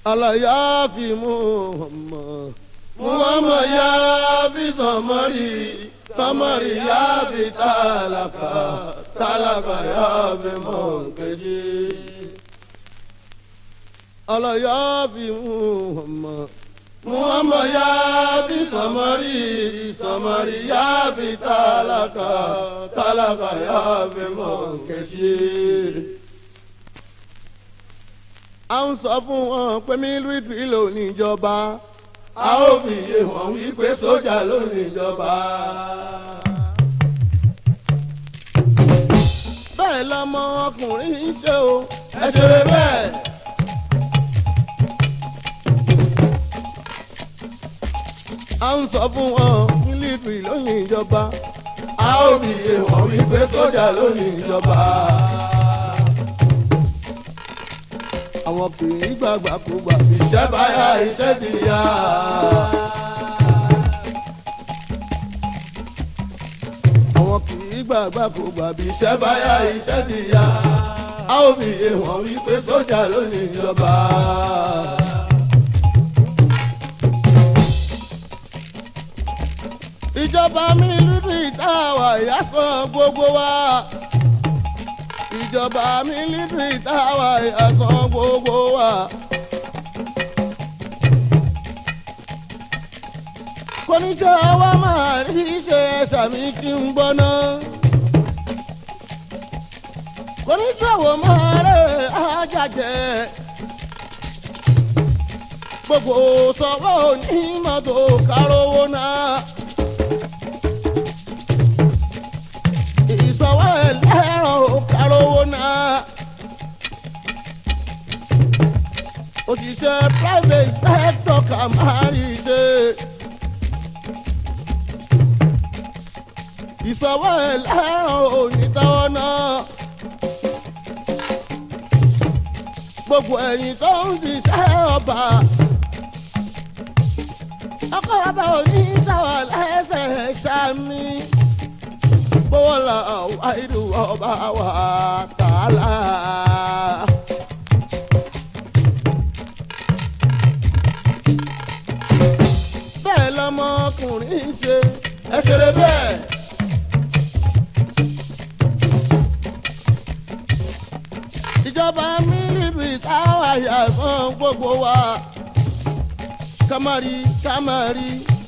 alaya fi muhammad muhammad ya fi samari samari ya fi talaka talaka ya fi mọ̀nkejì alaya fi muhammad muhammad ya fi samari samari ya fi talaka talaka ya fi mọ̀nkejì a ń sọ fún wọn pé mílíọ̀tì ló níjọba a ó fi yé wọn wípé sójà ló níjọba. bẹ́ẹ̀ lọmọ ọkùnrin ń ṣe o ẹ ṣeré bẹ́ẹ̀. a ń sọ fún wọn mílíọ̀tì ló níjọba a ó fi yé wọn wípé sójà ló níjọba àwọn kì í gbàgbà kó gbà iṣẹ́ báyà iṣẹ́ ti yá. àwọn kì í gbàgbà kó gbà bí iṣẹ́ báyà iṣẹ́ ti yá. a ó fi yé wọn wípé sójà ló ní ìjọba. ìjọba mi lùdú ìtawà ìyá sọ gbogbo wa ìjọba mílítírì táwa ẹ̀sán gbogbo wa. kọ́níṣẹ́ wa máa rí ṣe sàmì kí n gbọ́ná. kọ́níṣẹ́ wo máa rẹ̀ ájàjẹ́. gbogbo sọ́wọ́ onímọ̀tò kárówó náà. ìsọwọ́ ẹlẹ́rọ kárówó náà. òṣìṣẹ́ private sector kà máa rí ṣe. ìsọwọ́ ẹlẹ́rọ onítọ́wọ́ náà. gbogbo ẹ̀yìn tó ń ṣiṣẹ́ ọba. ọkọ̀ ọba onítàwọ̀ lẹ́sẹ̀ ṣámi bọ́lá wáìdù ọba wa tààlà. bẹ́ẹ̀ lọmọkùnrin ṣe ẹ ṣeré bẹ́ẹ̀. ìjọba mílíọ̀nù táwa yà fún gbogbo wa kámárì kámárì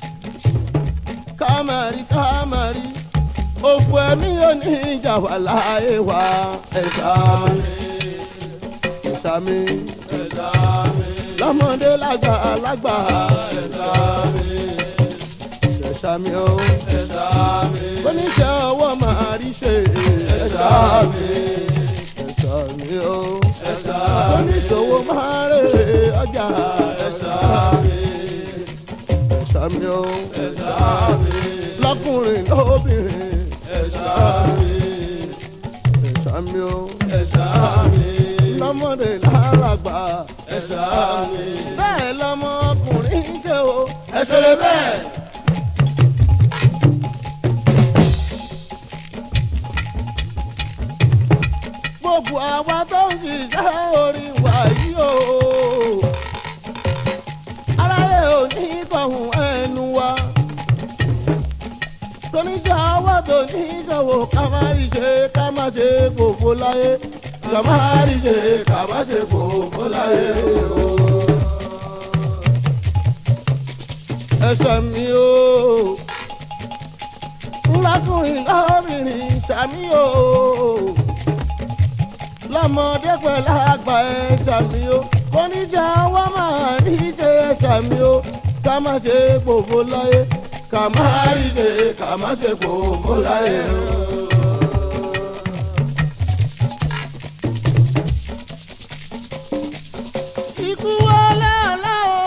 kámárì kámárì òfò ẹ̀mí yóò ní ìjà wà láàyè wa ẹ̀ṣá mi ẹ̀ṣá mi ẹ̀ṣá mi lọ́mọdé lágbà lágbà ẹ̀ṣá mi ẹ̀ṣá mi o ẹ̀ṣá mi oníṣẹ́ ọwọ́ máa rí ṣe ẹ̀ṣá mi ẹ̀ṣá mi o ẹ̀ṣá mi oníṣòwò máa rè ọjà ẹ̀ṣá mi ẹ̀ṣá mi o ẹ̀ṣá mi lọ́kùnrin lóbìnrin ẹ̀ṣá mi ẹ̀ṣá mi o ẹ̀ṣá mi lọ́mọdé lálàgbà ẹ̀ṣá mi bẹ́ẹ̀ lọ́mọkùnrin ń ṣe o ẹ̀ṣẹ̀ rẹ̀ bẹ́ẹ̀. gbogbo àwa tó ń ṣiṣẹ́ orin wa yìí o aráyé ò ní kọ̀hún ẹnu wa toníṣẹ́ ọwọ́ tó ní ìṣòwò ká má rí ṣe ká má ṣe gbogbo láyé ká má rí ṣe ká má ṣe gbogbo láyé o. ẹsẹ̀ mi o ńlákùnrin lọ́bìnrin ṣàmì o lọ́mọdé pẹ̀lú àgbà ẹ̀ ṣàmì o oníṣẹ́ ọwọ́ máa rí ṣe ṣàmì o ká má ṣe gbogbo láyé ká má rí ṣe ká má ṣe gbogbo láyé o. ikú wọlé ọ̀la o.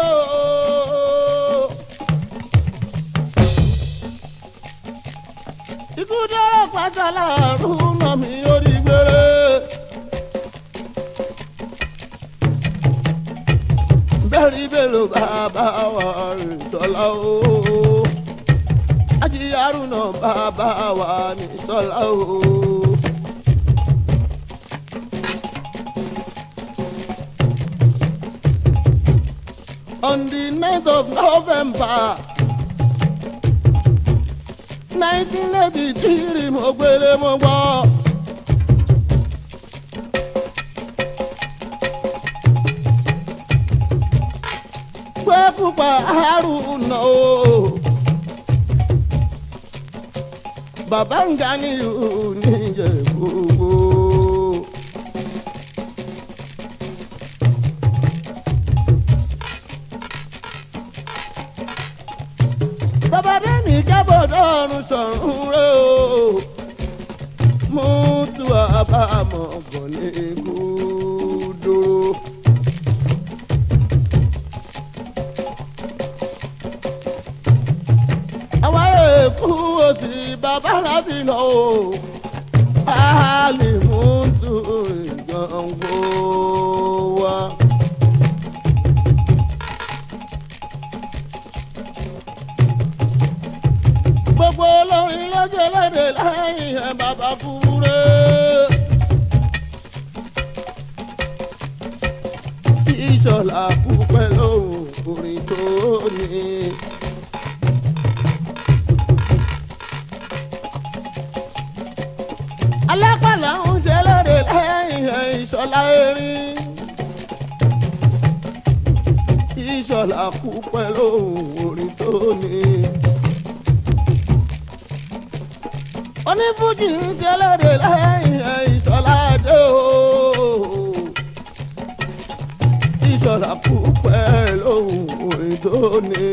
ikú dọ́rọ̀ pátá láàrún náà mi ó rí gbére. bẹ́ẹ̀rí bẹ́ẹ̀lò bàbá wa rìn sọ́lá o. ajíyárù náà bàbá wa ní sọ́lá o. on the night of November nineteen eighty three mo gbélé mo gbọ́. pé pupa haruna o bàbá ń ga ní oníjẹ gbogbo. bàbá dẹ́ni kábọ̀dọ̀ ọ̀run sọ̀rùn rẹ̀ o mú tu àbámọ̀ bọ̀ ní ikú dúró. àwa èkú òsì bàbá láti lọ o a lè mú tu ìgbọ̀ngbò wa. gbogbo olórin lọ́jọ́ lédè lẹ́yìn ẹ̀ bàbá kúrè. ìṣọ̀lá kú pẹ̀lú orin tó ní. alápàlà ń ṣe lédè lẹ́yìn ẹ̀ ìṣọ̀lá erin. ìṣọ̀lá kú pẹ̀lú orin tó ní. onífújì ń ṣe lóde lẹ́yìn ìṣọ̀lá dé o. ìṣọ̀lá kú pẹ́ lóhùn orin tó ní.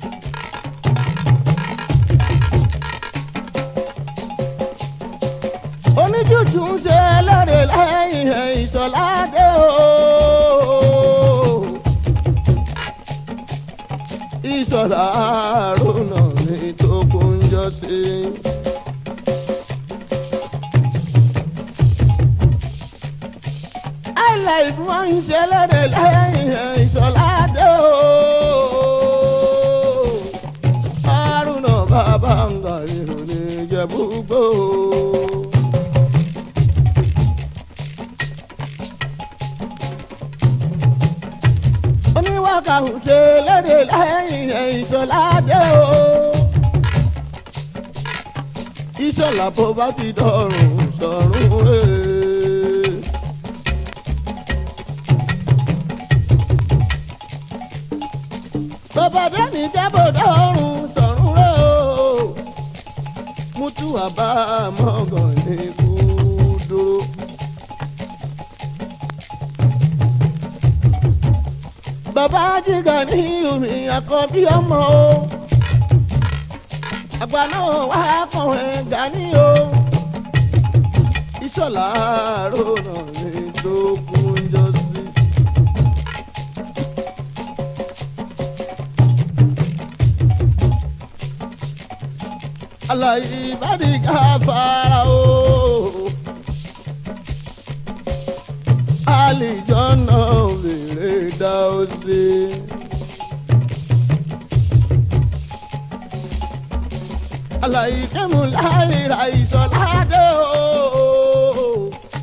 oníjújù ń ṣe lóde lẹ́yìn ìṣọ̀lá dé o. ìṣọ̀lá àrùnà ní tó kún jọ sí. life wọ́n ń ṣe lóde lẹ́yìn ìṣọ̀ládé o. Haruna bàbá ń ga ìròyìn ìjẹ̀búgbò. oníwàkà ń ṣe lóde lẹ́yìn ìṣọ̀ládé o. ìṣọ̀lá bó bá ti dọ̀rùn sọ̀rùn rẹ̀. bàbá dẹ́ni jábọ̀dá ọ̀run sọ̀run rẹ̀ o. mútu àbá mọ́gàn ní kú dúró. bàbá jíga ní omi àkọ́bí ọmọ o. àgbà náà wá kàn ẹ́ gani o. ìṣọ̀lá rònà ní tó kún jọ sí. alayi badi gafara o alijọna lèrè dá o sí. alayi kẹmu láìra ìsọládé o.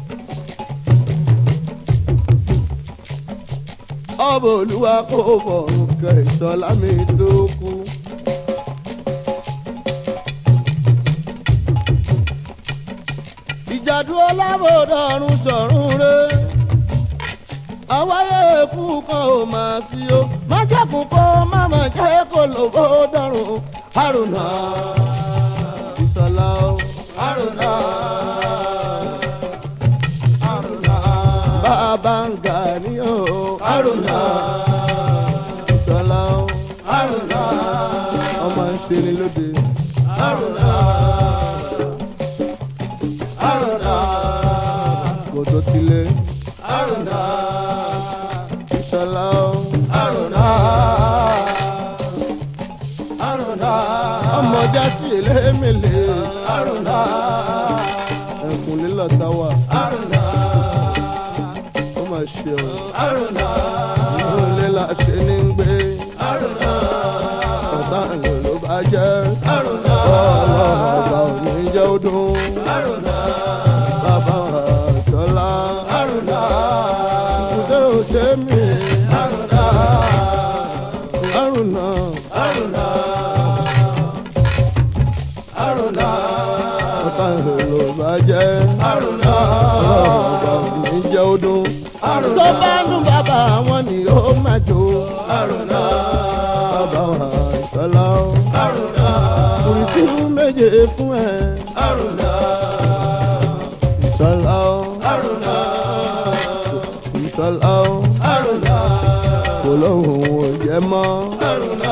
ọbọ olúwa kò bọ̀ nǹkan ìsọlá mi tó kú. ìjàdú ọlábòdọ̀rùn sọ̀rùn rẹ̀. àwáyé èkú kan ò máa sí o má jẹ́kùn kó má má jẹ́ kó lòbó dọ̀rùn. Haruna Ìṣọ̀lá o Haruna Haruna bàbá ń gà ní o Haruna Ìṣọ̀lá o Haruna ọmọ ń ṣe ni lóde Haruna. Haruna kòtò tilẹ̀ Haruna Ìṣọ̀lá o Haruna Haruna ọmọ jásí elémèlé Haruna ẹkùn lílọ táwa Haruna ó mà ṣe o Haruna ìlú lílà ṣe ní gbé Haruna ọ̀tá ìlú ló bá jẹ́ Haruna ọlọ́ọ̀gbà ò ní jẹ́ ó dùn Haruna bàbá àjọlá Haruna ìkúdé òde mi Haruna bó bá dún bàbá wọn ni ó máa jó. àrùnà bàbá wa ìṣọlá o. àrùnà kùrìsìmù méje fún ẹ. àrùnà ìṣọlá o. àrùnà ìṣọlá o. àrùnà kò lóhùn ò jẹ mọ́. àrùnà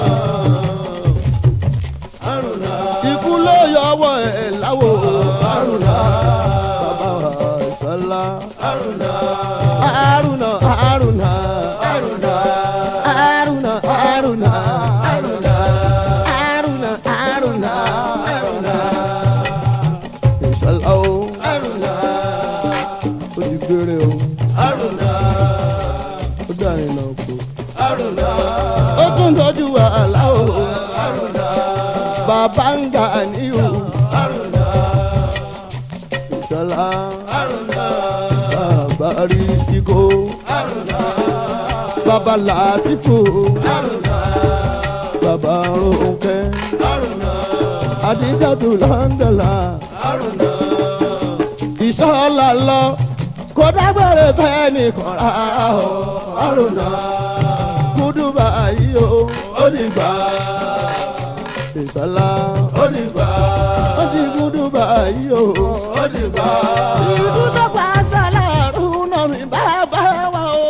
àrùnà ikú ló yọwọ́ ẹ̀ láwo. àrùnà bàbá wa ìṣọlá. àrùnà àrùnà àrùnà. àrùnà àrùnà àrùnà. àrùnà àrùnà àrùnà. àrùnà ìṣọlá o. àrùnà ó ti gbére o. àrùnà ó dàrin náà kú. àrùnà ó tún tọ́jú wàhálà o. àrùnà bàbá ń gà níyù. àrùnà ìṣọlá. àrùnà bàbá rí síkó. àrùnà bàbá làtìfò. àrùnà bàbá ronke. àrùnà àdìjàdù lọ́ńdọ̀là. àrùnà ìṣọlá lọ. kó dágbére fẹ́ nìkan rárá o. àrùnà kúdùbà yìí o. ó dìgbà ìṣọlá. ó dìgbà ó ti kúdùbà yìí o. ó dìgbà Ikú tó pa sálà rúnà mi bàbá wa o.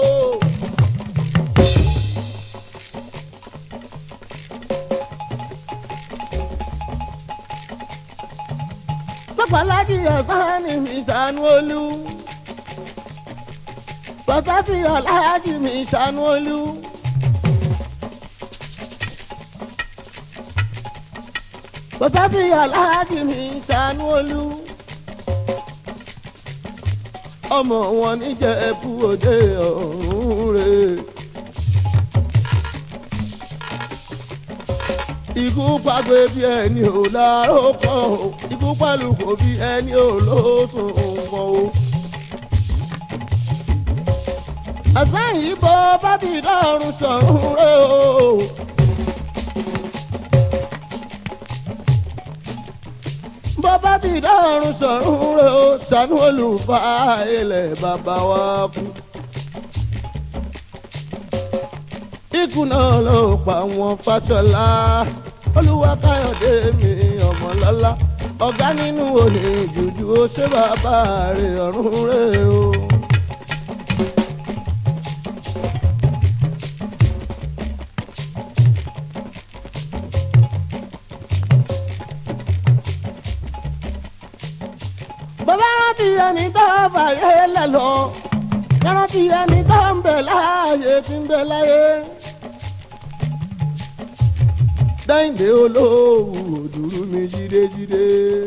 Pápálájì ọ̀sán ni mi ṣàánú olú. Pàṣásì aláàjì mi ṣàánú olú. Pàṣásì aláàjì mi ṣàánú olú ọmọ wọn níjẹ̀bú òde ọ̀hún rè. ikú pàgbé bí ẹni ò láró kan o ikú pàlùkò bí ẹni ò lóṣùn kan o. àsán yìí bọ́ bá ti dọ́rùn sọ̀rùn rè o. bọ́bá ti dọ́rùn sọ̀rùn rẹ̀ ó ṣàánú olùfà ilẹ̀ bàbá wa kú. ikú náà ló pa wọn fàṣọlá olúwa káyọ̀dé mi ọmọlọ́lá ọ̀gá nínú òní jùjú ó ṣe bàbá rẹ̀ ọ̀run rẹ̀ o. bàbá rántí ẹni tó fàyè lẹ̀ lọ rántí ẹni tó ń bẹ láàyè tí ń bẹ láyé. dáìndé olówó òdùrú mi jídéjídé.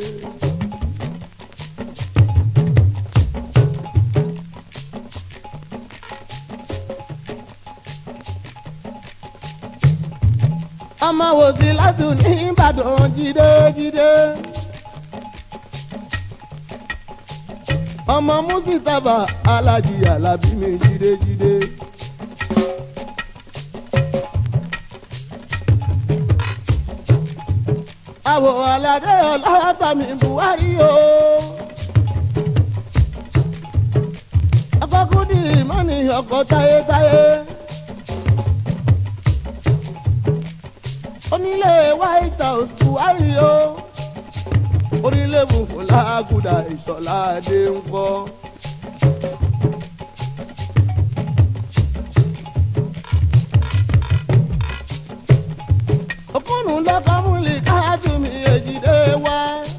ọmọ wòsí ládùn ní ìbàdàn jídéjídé. ọmọ musitaba alájí alábí mi jídéjídé. àwọ̀ aládé ọlọ́tàmí buhari o. akọkùdì mọ́ni ọkọ̀ táyétáyé. onílé white house buhari o orílẹ̀ bùkún lágùdà ìṣọ̀lá adé ń kọ́. òkúnnù lọ́kọ́ múlì káàtó mi èjìdé wá.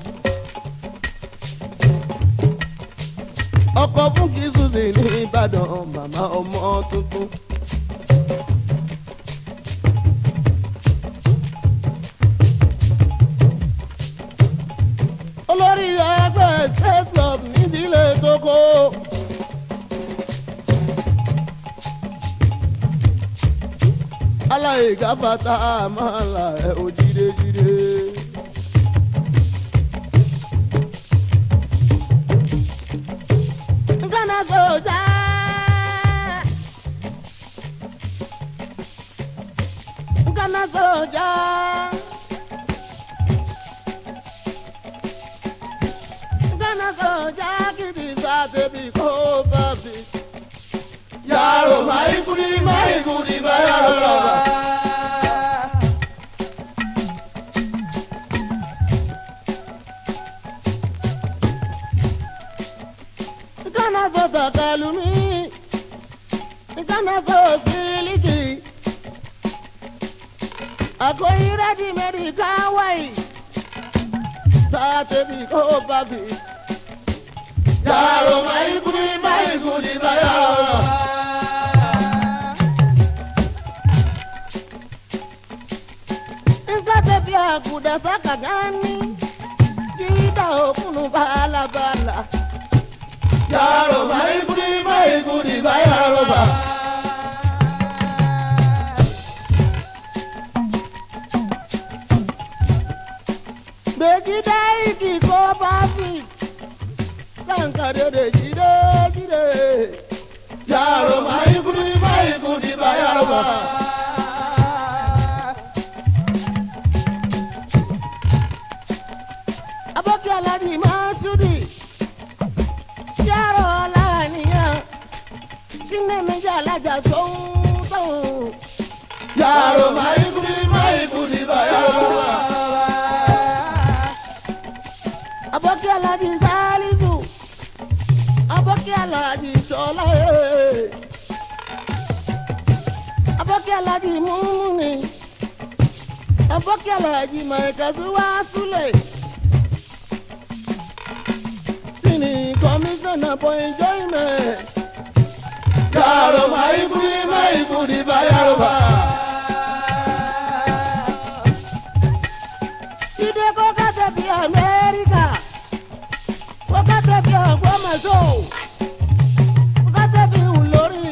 ọkọ̀ fún kìsùsì ní ìbàdàn màmá ọmọ tuntun. olórí ẹgbẹ́ state club nídìílé tókó. aláìka fata máa la ẹ o jídéjídé. Ghana sójà. Ghana sójà. Ghana sójà kìdí sáté bí kò bá bí. Yàrá máa kúri máa kúri bá yàrá bá. Kana so takalumi, kana so siliki. Akwai ready made kawai, sate bi ko babi. Yàrá máa kúri máa kúri bá yàrá bá. Nkate pia kuda saka gani, kita okunu bala bala. Yàrá máa kúri máa kúri bá yàrá bá. Begida iki ko babi, kanka dede jide jide. Yàrá máa kúri máa kúri bá yàrá bá. Aboki aladi masudi, yaro laniya, sine meji alaja soun soun. Yàrá máa kúri máa kúri bá yàrá bá. Aboki aladi salisu, aboki aladi sola eh. Aboki aladi mumuni, aboki aladi maikazuwa sule. Sini commissioner for enjoyment. Yàrá máa kúri máa kúri bá yàrá bá. Ide ko kate bi America. Ko kate bi Ogbomoso. Ko kate bi Ulori.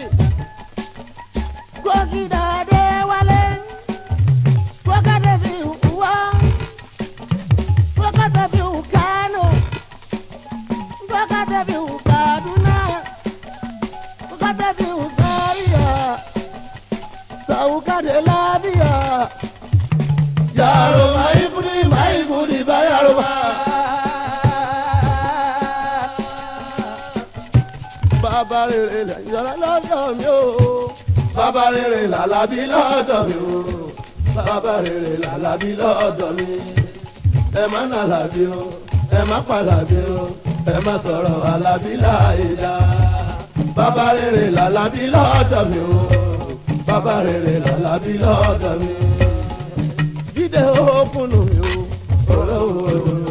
Ko kida Adéwálé. Ko kate bi Uwa. Ko kate bi Kano. Ko kate bi Kaduna. Ko kate bi Zaria. Saukade Labia. Yàrá máa kúri máa kúri bá yàrá bá. Bàbá rere lẹ̀ yọ̀rọ̀ lọ́dọ̀ mi o. Bàbá rere làlábí lọ́dọ̀ mi o. Bàbá rere làlábí lọ́dọ̀ mi. Ẹ má nà làbí o, ẹ má pàlàbí o, ẹ má sọ̀rọ̀ àlàbí láì dá. Bàbá rere làlábí lọ́dọ̀ mi o. Bàbá rere làlábí lọ́dọ̀ mi. Jíde òkun mi o. Olówó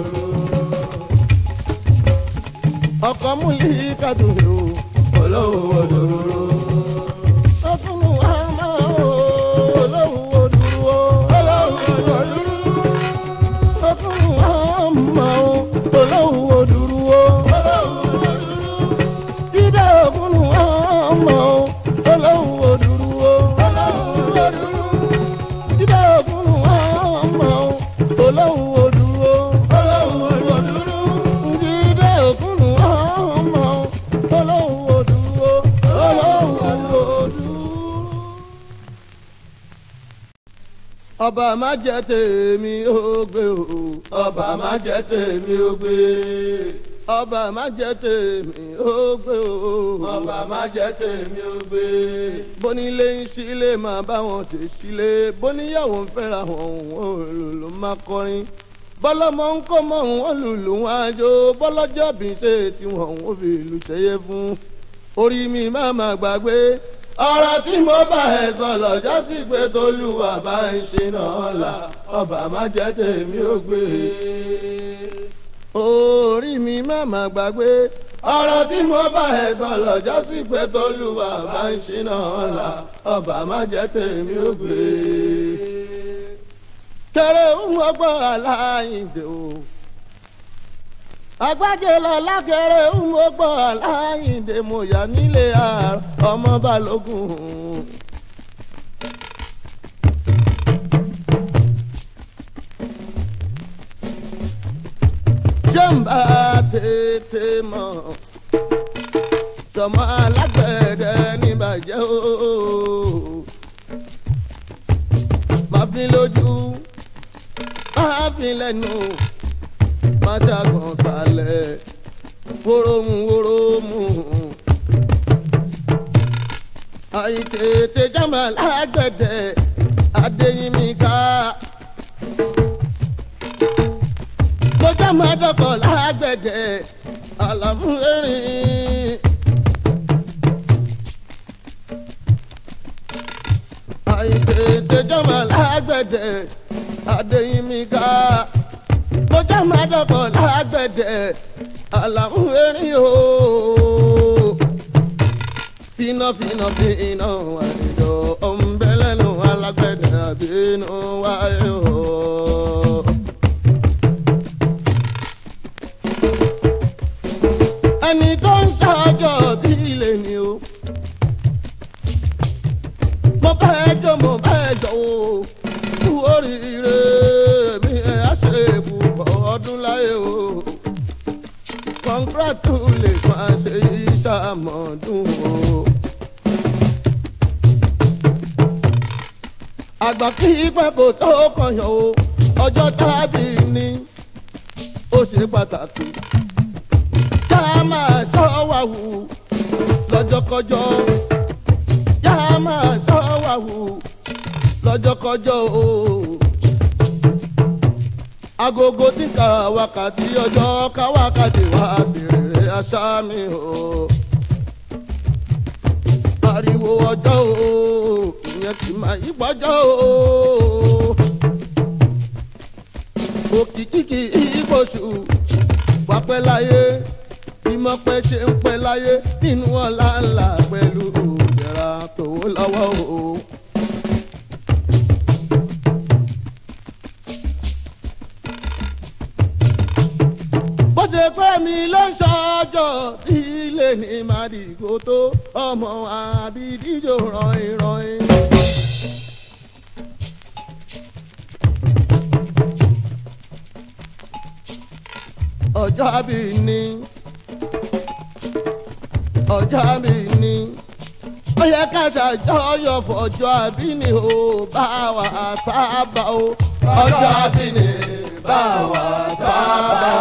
Ọkọ̀ mú yìí kàdùn mi o. olówó òdòdó. Ọkùn mi wá máa o. Olówó dúró. Olówó dúró. Ọkùn mi wá máa o. Olówó dúró. Jíde òkun mi wá máa o. Olówó dúró. Jíde òkun mi wá máa o. Olówó dúró. Jíde òkun mi wá máa o. Olówó dúró. Olówó dúró. Ọba má jẹ́ tèmi ó gbé o. Ọba má jẹ́ tèmi ó gbé. Ọba má jẹ́ tèmi ó gbé o. Ọba má jẹ́ tèmi ó gbé. Bónílé ń sílé máa bá wọn tè sílé. Bóníyàwó ń fẹ́ra wọn òun òlùlù máa kọrin. Bọ́lọ́mọ ń kó mọ́ òun òlùlù wọn àjò. Bọ́lọ́jọ́ bí ṣe tiwọn òun ò fi ìlú ṣẹyẹ fún. Orí mi máa máa gbàgbé. ọ̀rọ̀ tí mo bá ẹ sọ lọ́jọ́ sí pé tolúwa bá ń ṣe náà là ọba má jẹ́ tèmi ó gbé. Orí mi máa máa gbàgbé. ọ̀rọ̀ tí mo bá ẹ sọ lọ́jọ́ sí pé tolúwa bá ń ṣe náà là ọba má jẹ́ tèmi ó gbé. kẹrẹ ń wọgbọ aláìndè o agbájé lọ lákẹrẹ ń wọgbọ aláìndè mo yà nílé àárọ̀ ọmọ balógun. jẹ́ǹbà tètè mọ̀ sọmọ alágbẹ̀dẹ níbàjẹ́ o máa fi lójú máa fi lẹ́nu máa ṣàgàn sálẹ̀ wórómù wórómù àìtètè jámà lágbẹ̀dẹ adéyínmíkà. mo jámà dọ́kọ̀ lágbẹ̀dẹ àlàmú erin. àìtètè jámà lágbẹ̀dẹ adéyínmíkà. mo jámà dọ́kọ̀ lágbẹ̀dẹ àlàmú erin ooo fina fina fina wàlejò ọ̀nbẹ́lẹ́nu alágbẹ̀dẹ àbínú wáyé o. ẹni tó ń ṣàjọ bí ilé ni o. mo bá ẹ jọ mo bá ẹ jọ o. kú oríire mi ẹ̀ á ṣe púpọ̀ ọdún láyé o congratulation ṣe ìṣàmọ̀dún o. àgbà kí pẹ́ kò tó kọyàn o ọjọ́ tábì ní ó ṣe pàtàkì. yá máa ṣọ́ wà wù lọ́jọ́kọjọ́ yá máa ṣọ́ wà wù lọ́jọ́kọjọ́ o agogo tí ka wákàtí ọjọ́ ká wákàtí wá sí rere aṣá mi o. ariwo ọjọ́ o ìyẹn ti máa yí gbọ́jọ́ o. òkìkí kì í gbòṣù wá pẹ́ láyé ìmọ̀ pẹ́ ṣe ń pẹ́ láyé nínú ọ̀la ńlá pẹ̀lú ìdẹ̀ra tòwó lọ́wọ́ o. bó ṣe pé mi ló ń ṣọjọ́ ilé ní màdìgò tó ọmọ àbídíjò rọ̀ìn rọ̀ìn. ọjọ́ àbí ni ọjọ́ àbí ni ó yẹ ká ṣàjọyọ̀ fọjọ́ àbí ni ó bá wa sábà ó ọjọ́ àbí ni bá wa sábà.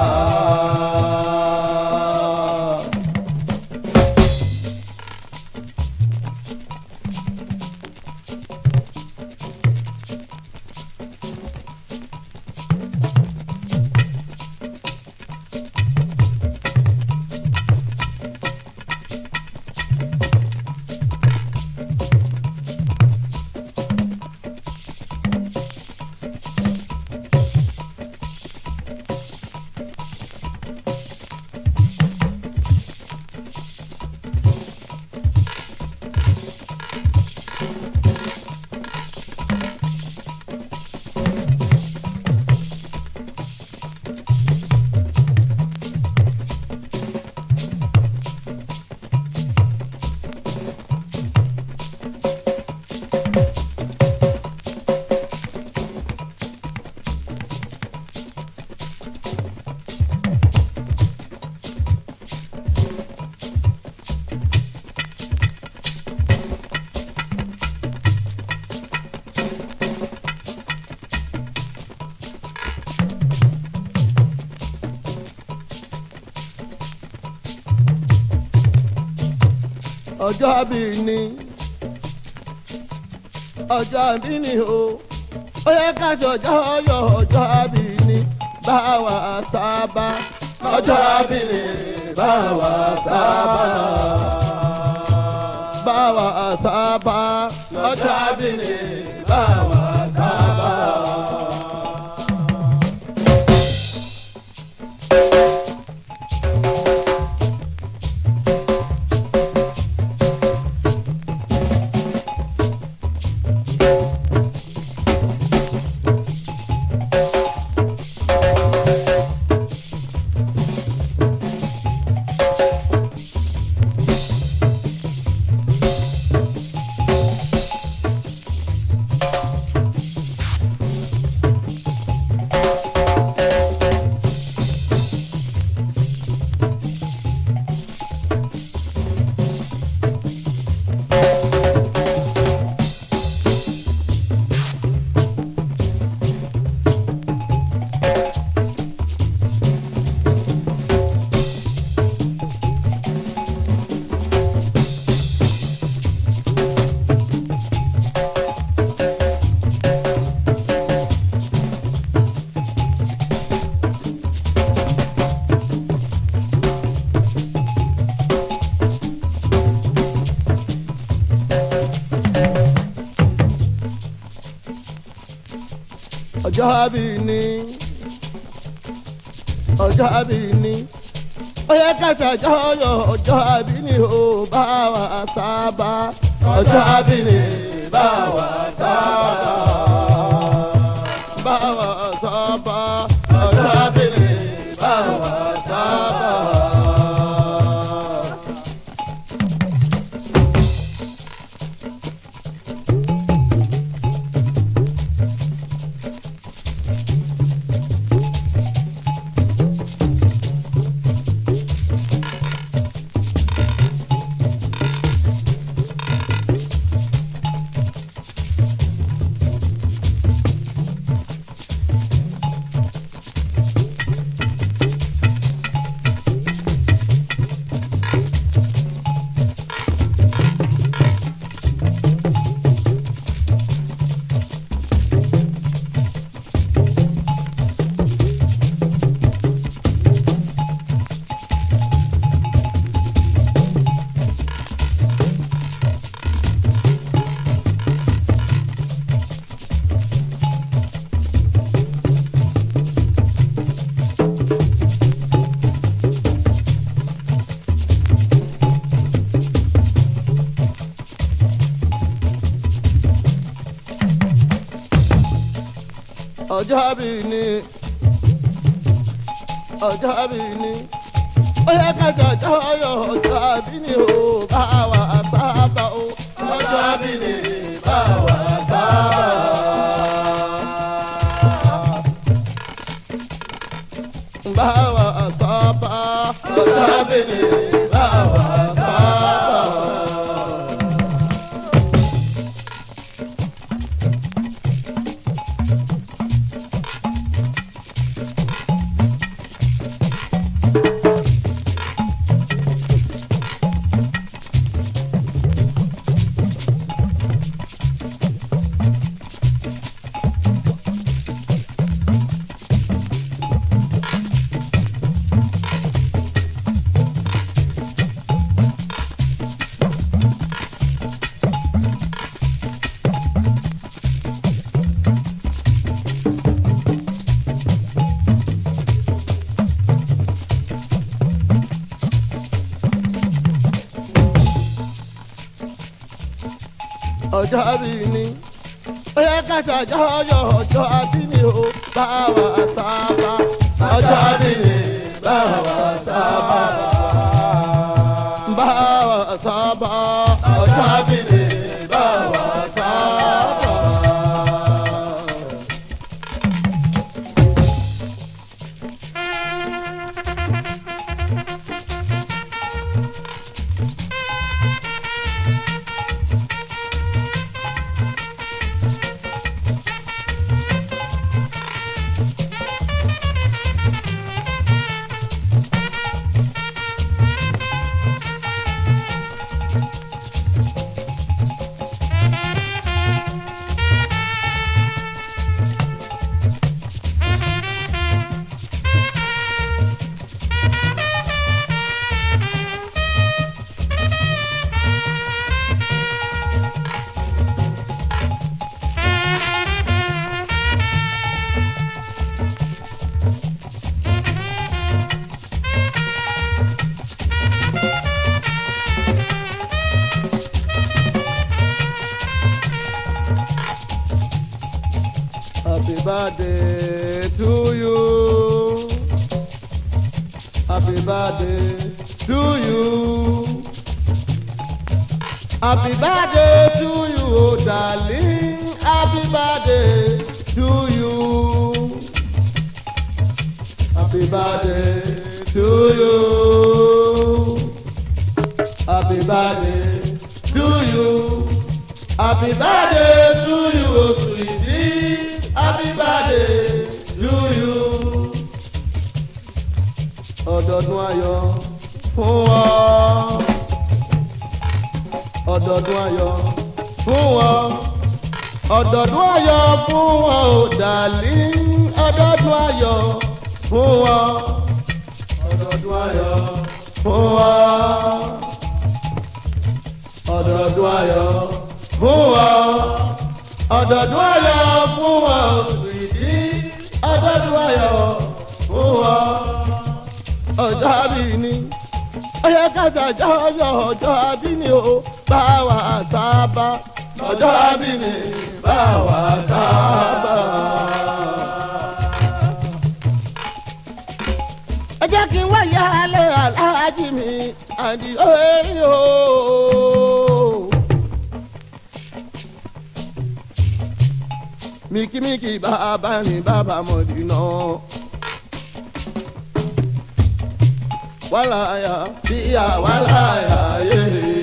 ọjọ́ àbí ni ọjọ́ àbí ni o ó yẹ ká ṣọjọ́ yọ ọjọ́ àbí ni bá wa sábà ọjọ́ àbí ni bá wa sábà bá wa sábà ọjọ́ àbí ni bá wa sábà. ọjọ́ bí ní ọjọ́ bí ní ó yẹ ká ṣàjọyọ̀ ọjọ́ bí ní ó bá wa sábà ọjọ́ bí ní bá wa sábà bá wa sábà ọjọ́ bí ní bá wa sábà. ọjọ́ bí ní ọjọ́ bí ní ó yẹ ká ṣàjọyọ̀ ọjọ́ bí ní o bá wa sábà o ọjọ́ bí ní bá wa sábà. Bá wa sábà ọjọ́ bí ní bá wa sábà. ọjọ́ bí ní. ó yẹ ká ṣàjọyọ̀ ọjọ́ bí ní o bá wa sábà. ọjọ́ bí ní bá wa sábà. bá wa sábà. ọjọ́ bí ní bá wa sábà. Happy birthday to you. Happy birthday to you. Happy birthday to you, oh darling. Happy birthday to you. Happy birthday to you. Happy birthday to you. Happy birthday to you, oh sweetie. Happy birthday to you. Ọdọọdún ayọ̀ fún ọ. Ọdọọdún ayọ̀ fún ọ. Ọdọọdún ayọ̀ fún ọ, ò dàlí. Ọdọọdún ayọ̀ fún ọ. Ọdọọdún ayọ̀ fún ọ. Ọdọọdún ayọ̀ fún ọ. Ọdọọdún ayọ̀ fún ọ, sweetie. tọ́jú ayọ̀ fún ọ. ọjọ́ àbí ni ọyẹ kájà jọjọ ọjọ́ àbí ni o bá wa sábà ọjọ́ àbí ni bá wa sábà. ẹ jẹ́ kí n wáyé alẹ́ aláàjì mi àdìo erin o. mikimiki bàbá ni bàbá mọ̀dínà. wàláyà bíyà wàláyà yé.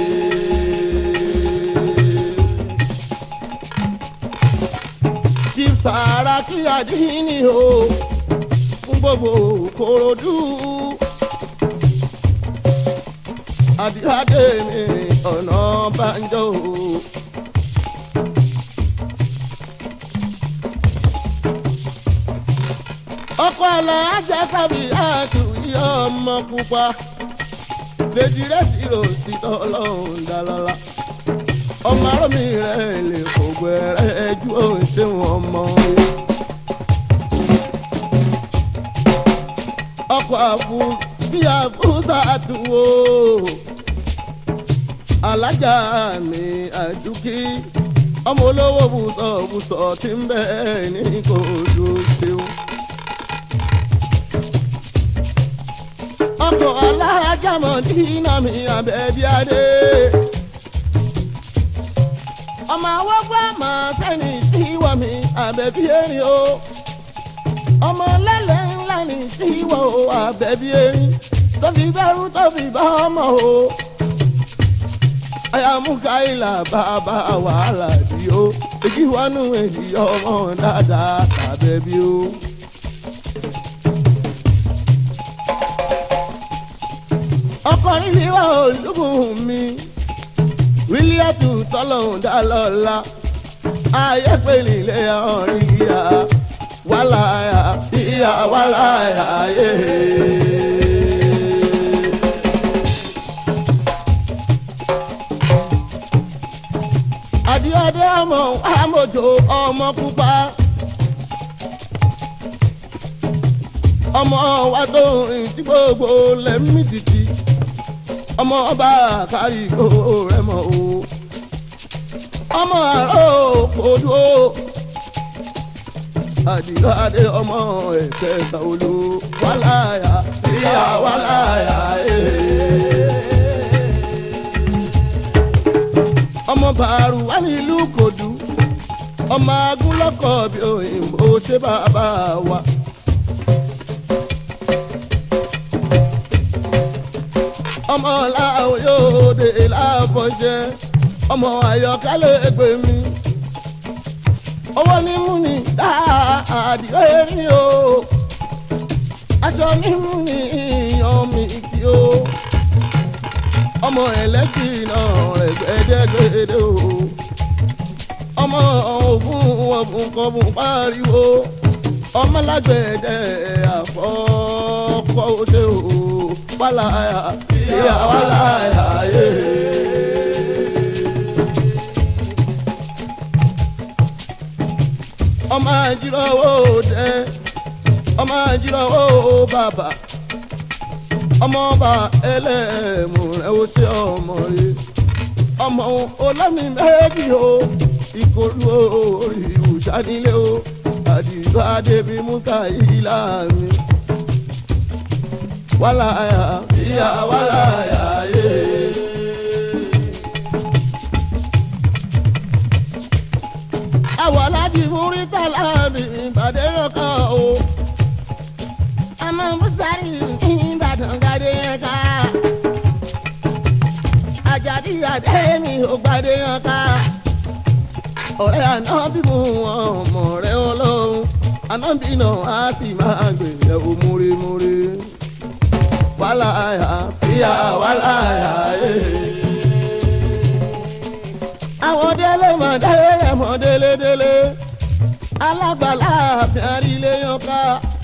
chief Saraki Adini o fún gbogbo Kòròdú. àdìrádé mi ọ̀nà banjo o. ọkọ alájà sábì àtúnyí ọmọ pupa lèjì rẹ sí ròsì tọlọ́run dálọ́lá ọmọ arọmi rẹ lè kó gbẹrẹ ju òun ọmọ ọkọ àfù bí àfúsà àtúwò alájà mi àdúkì ọmọ olówó bùsọ̀ bùsọ̀ tí ń bẹ ní kò ló ṣeun. ọkọ̀ alájàmọ̀ dínà mi àbẹ̀bí adé. ọmọ awọ́gbọ́ àmọ́ sẹ́ni tíwọ́ mi àbẹ̀bí erin o. ọmọ lẹ́lẹ̀ ńlá ni tíwọ́ o àbẹ̀bí erin. tó fi bẹ́rù tó fi bá ọmọ o. ayamukaila bàbá wàhálà di o. èjì wọnú èjì ọmọ dáadáa àbẹ̀bí o. ọkùnrin mi wà olúbùn mi wílíàtù tọ́lọ́hún dá lọ́la ayé pèlè ilé ọ̀rìn ìyá wàláyà ìyá wàláyà yé. àdìọ́dẹ́ ọmọ àmọ̀jò ọmọ pupa. ọmọ wa tó rìn tí gbogbo lẹ́mí títí ọmọ ọba kárí kó rẹ mọ o ọmọ àárọ̀ òkòdó àdìgbò adé ọmọ ẹ̀kẹta olú wàláyà ìyá wàláyà ee. ọmọ bàárù wà nílùú kòdú ọmọ agúnlọ́kọ̀ bí òyìnbó ṣe bàbá wa. ọmọ làwọn yóò dé láàbọ̀ṣẹ́ ọmọ àyọkálẹ̀ ẹgbẹ́ mi. owó ní mú ni dáàdì erin o aṣọ ní mú ni ìyàn mi kí o ọmọ ẹlẹ́kì náà ẹgbẹ́dẹ́gbẹ́dẹ́ o ọmọ ògùn ọ̀gùn kọ̀ọ̀bùn pariwo ọmọ lágbẹ̀dẹ àfọ́kọ́ òde o wàláyà ìyá wàláyà yé. ọmọ àjíròwò dẹ ọmọ àjíròwò bàbà ọmọ ọba ẹlẹ́mù rẹ̀ ó ṣe ọmọ rẹ̀ ọmọ olómi méjì o ìkòlù orí ìwùsánilé o àdìgbò adébí múta ìlà mi wàláyà ìyá wàláyà yé. àwọn aláàjì múrí tàlà mi ìbàdàn kan o. ọmọ musari ní ìbàdàn gàdé yẹn ká àjàdí àdé mi ò gbàdé yẹn ká. ọ̀rẹ́ àná bí mo ọmọ rẹ̀ ọlọ́run àná bí náà á sì máa gbèrè ó múremúre. wàláyà ìyá wàláyà yé. àwọn délé mọ̀ délé mọ̀ délé délé alágbàlá àfihàn ilé yan ká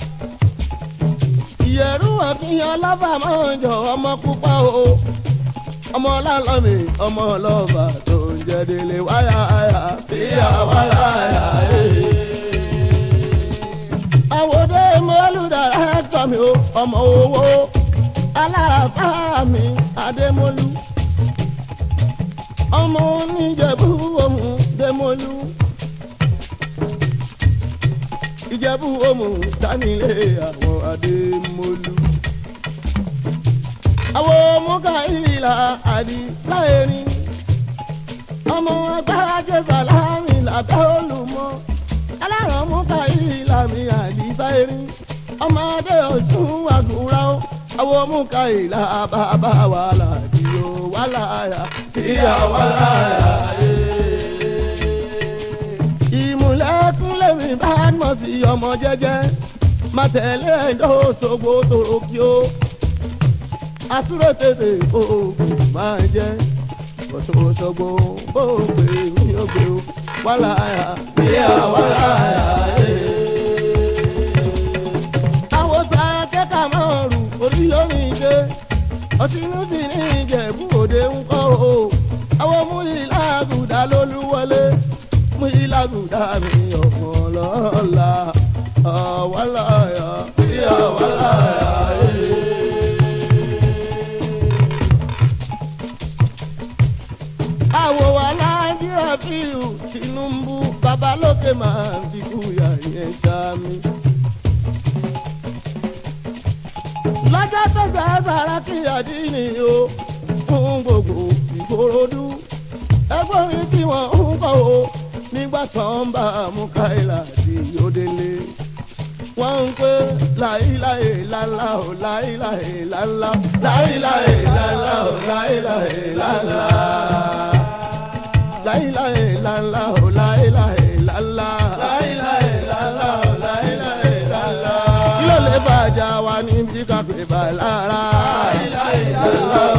ìyẹ̀rú àkínyàn lọ́fà máa ń jọ ọmọ pupa o ọmọ lálọ́mì ọmọ lọ́fà tó ń jẹ́ délé wáyà àyà ìyá wàláyà yé. àwòdé ọmọ owó aláàfá mi adémọlú ọmọ oníjẹ̀bú ohun démọlú ìjẹ̀bú ohun dánilé àwọn adémọlú àwọn mọ́kàílà àdìláyẹ̀rin ọmọ agbájẹ sàlámì làbẹ́ olùmọ aláràn mọ́kàílà mi àdìsáyẹ̀rin ọmọdé ọ̀tún àgùrà ó àwọn mọ́kàílà bàbá wàhálà ìyó wàhálà yà ìyá wàhálà yà ìmùlẹ́kúnlẹ̀ mi bá mọ̀ sí ọmọ jẹ́jẹ́ má tẹ̀lé ẹ̀dọ́ òṣogbo tòrò kí ó asúrò tètè oògùn máa jẹ́ òṣogbo bóògbé mi ò gbé o wàhálà yà ìyá wàhálà yà àwòsàn akẹ́kọ̀ọ́ máa rù orí lórí ìdè ọ̀sìnú sì ní ìjẹ̀bú òde ń kọ́ o àwọn mú ìlàgùdà lólúwọlé mú ìlàgùdà mi ọ̀gbọ̀n lọ́la ọ̀wálàyà ìyá wàláyà. àwọ̀ wà láńgíra bíu Tinubu babalókè máa ń dikú yà yẹn ṣá mi. lọ́jọ́ tó gbà Sàràkí àdínì o fún gbogbo Ìkòròdú ẹgbọ́n mi tí wọ́n ń kọ́ o nígbà tó ń bá Múkáìlà sí òdèlé wọ́n ń pè láìláì lálá o láìláì lálá láìláì lálá o láìláì lálá láìláì lálá o láìláì lálá láìláì lálá o láìláì lálá kí ló lè bàjá wa níbi kápẹ́ bá lára láìláì lálá